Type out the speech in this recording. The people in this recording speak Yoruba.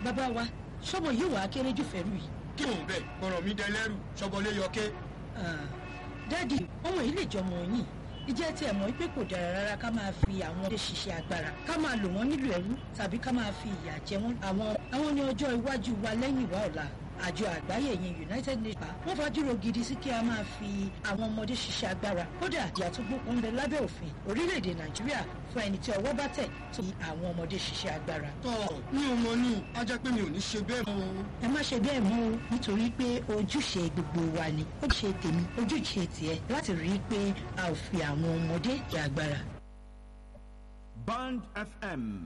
bàbá wa sọmọ yìí wàá kéré jù fẹ́rù yìí. kí òun bẹ̀ kọ̀rọ̀ mi dẹlẹ́rù ṣọbọlé yọké. dáàdi ọmọ yìí lè jọmọ yìí ìjẹ́ tí ẹ̀ mọ̀ pé kò dára rárá ká máa fi àwọn ọdẹ ṣiṣẹ́ agbára ká máa lò wọ́n nílò ẹrú tàbí ká máa fi ìyà jẹ wọ́n àwọn àwọn ní ọjọ́ iwájú wa lẹ́yìn ìwà ọ̀la àjọ àgbáyé yẹn united nations wọ́n fàdúró gidi sí kí a máa fi àwọn ọmọdé ṣiṣẹ́ agbára kódà ìyà tó gbókun ń bẹ lábẹ́ òfin orílẹ̀-èdè nàìjíríà fún ẹni tí ọwọ́ bá tẹ̀ tó fi àwọn ọmọdé ṣiṣẹ́ agbára. tọ́ mi ò mọ ní a jẹ́ pé mi ò ní ṣe bẹ́ẹ̀ mọ́ o. ẹ má ṣe bẹ́ẹ̀ mọ́ o nítorí pé ojúṣe gbogbo wa ni ojúṣe tèmi ojúṣe tiẹ̀ láti rí i pé a ò fi àwọn ọmọdé jẹ agbára. Band FM